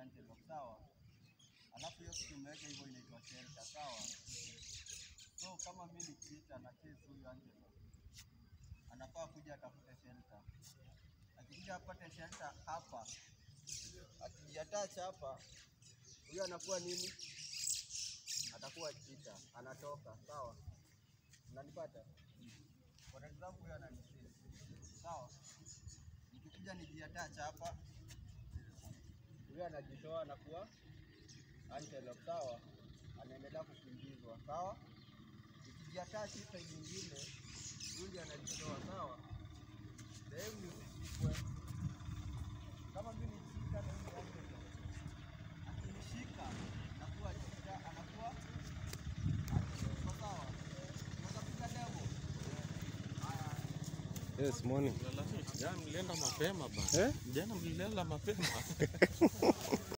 antelope sawa. Alafu hiyo kitu umeweka hivyo inaitwa shelter sawa. So kama mimi ni cheetah na chase huyu antelope, anafaa kuja atafute shelter. Akikuja apate shelter hapa, akijiattach hapa, huyu anakuwa nini? Atakuwa cheetah, anatoka sawa. Unanipata? For example, huyu ananichase sawa. Nikikuja nijiattach hapa, huyu anajitoa anakuwa antelope sawa, anaendelea kukimbizwa sawa. Nikijiattach hii side nyingine, huyu ndiye anajitoa sawa. Sehemu nisishikwe kama mimi nishika na huyu antelope, akinishika nakuwa cheetah, anakuwa antelope sawa. Unaweza piga demo haya. Yes, morning. Jana mlienda mapema bana. Eh? Jana mlienda mapema.